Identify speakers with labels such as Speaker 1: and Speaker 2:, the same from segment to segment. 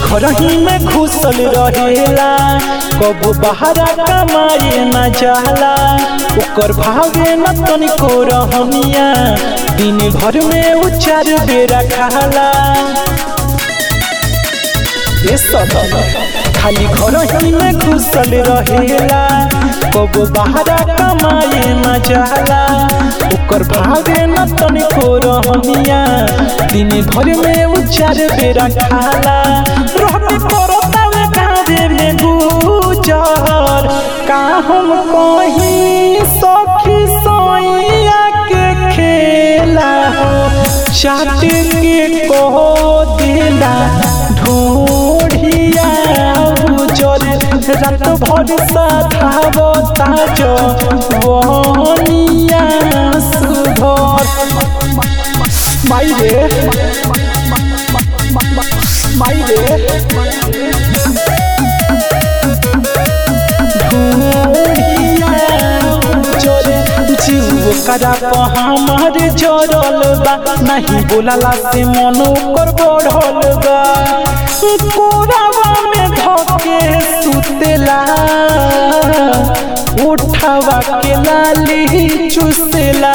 Speaker 1: घर ही में घुसल रहेला कबो बहरा कमाए न जाला ओकर भावे न तनिको रहनिया दिन भर में उ चार बेरा खाला ए सदन खाली घर ही में घुसल रहेला कबो बहरा कमाए न जाला ओकर भावे न तनिको रहनिया दिन भर में उ चार बेरा खाला रहते करतावे गावे में गुजर का हम कहीं सखी सोइया के खेला हो चाट के कहो दिला ढूढ़िया उजर रात भर साधाव ताज वनिया सुधर माई रे माई रे करा हमार जरल बा नहीं बोलाला से मन कर बढ़ल बा कोरावा में धके सुतेला उठावा के लाली चुसेला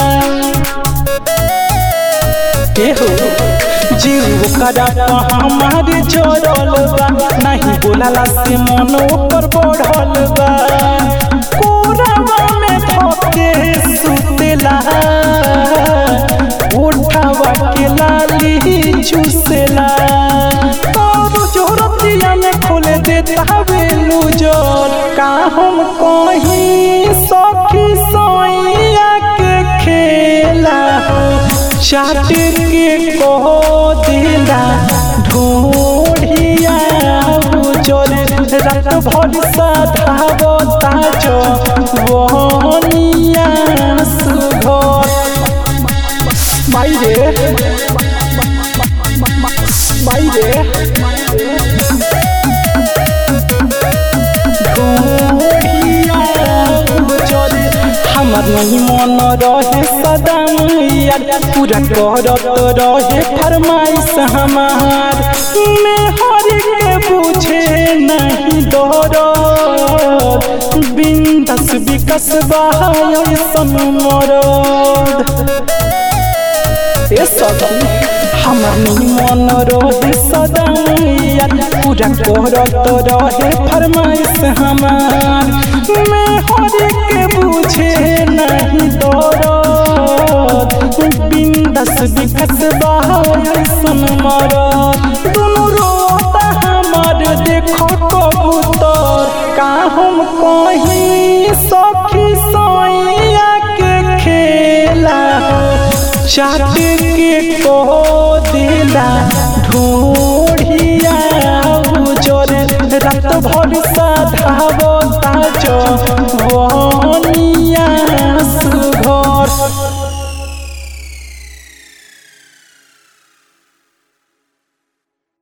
Speaker 1: के हो जीव करा हमार जरल बा नहीं बोलाला से मन पर बढ़ल बा कोरावा में धके सुतेला उठावा के लाली चुसेला तो जोरतिया में खोले देता हवे लूजल का हम कहीं सखी सोइया के खेला चाट के कहो दिला ढूढ़िया उजल रात भर साधाव ताज वनिया सुधर माई रे माई रे हमर नहीं मन रहे सदा मैया पूरा करत रहे फरमाइश हमार मैं हर के बुझे नहीं दौड़ बिंदस विकस बायसन मरद ए सखी हमर नहीं मन रहे सदा मैया पूरा करत रहे फरमाइश हमार मैं हर के बुझे नहीं दौड़त बिंदस विकस बायसन मरद दोनों रोता हमार देखो कबूतर का हम कहीं सखी सोइया के खेला चाट के कहो दिला ढूढ़िया उजर रात भर